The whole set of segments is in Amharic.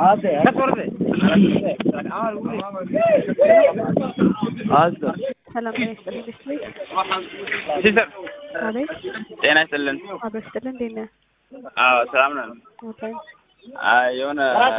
ሰላም ጤና ይስጥልኝ ቤት ቤት ሲስተር አቤት ጤና ይስጥልን። አብሮ ይስጥልኝ እንዴት ነህ? አዎ ሰላም ነን። ኦኬ አይ የሆነ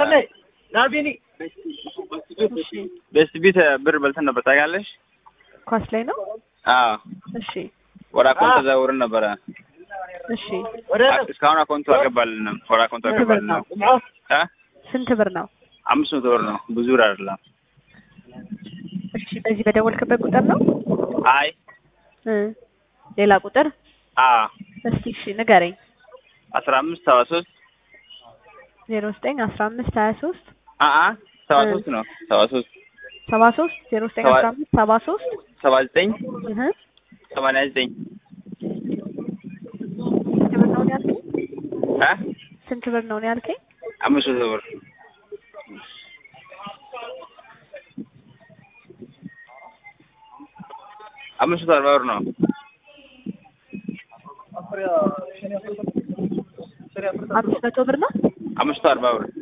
እሺ ቤስት ቢት ብር በልተን ነበር ታውቂያለሽ? ኳስ ላይ ነው። አዎ እሺ ወደ አካውንት ተዘውርን ነበረ። እሺ እስካሁን አካውንቱ አልገባልንም። ወደ አካውንቱ ስንት ብር አልገባልንም። ነው? እ ስንት ብር ነው? አምስት መቶ ብር ነው። ብዙ ብር አይደለም። እሺ በዚህ በደወልክበት ቁጥር ነው አይ እ ሌላ ቁጥር አዎ እስቲ እሺ ንገረኝ። አስራ አምስት ሰባ ሶስት ዜሮ ዘጠኝ አስራ አምስት ሀያ ሶስት አአ ሰባ ሶስት ነው ሰባ ሶስት ሰባ ሶስት ዜሮ ዘጠኝ ሰባ- አስራ አምስት ሰባ ሶስት ሰባ ዘጠኝ እህ ሰማንያ ዘጠኝ ስንት ብር ነው ያልከኝ? እ ስንት ብር ነው ያልከኝ? አምስት መቶ ብር አምስት መቶ አርባ ብር ነው። አምስት መቶ ብር ነው። አምስት መቶ አርባ ብር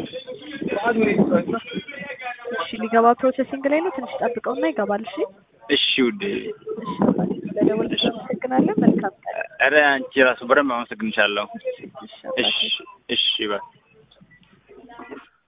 እሺ ሊገባ ፕሮሰሲንግ ላይ ነው። ትንሽ ጠብቀውና ይገባል። እሺ እሺ ውዴ። እሺ አባቴ፣ ስለደወልክ እናመሰግናለን። መልካም ቀን። ኧረ አንቺ ራሱ በደንብ አመሰግንሻለሁ። እሺ አባቴ። እሺ እሺ በይ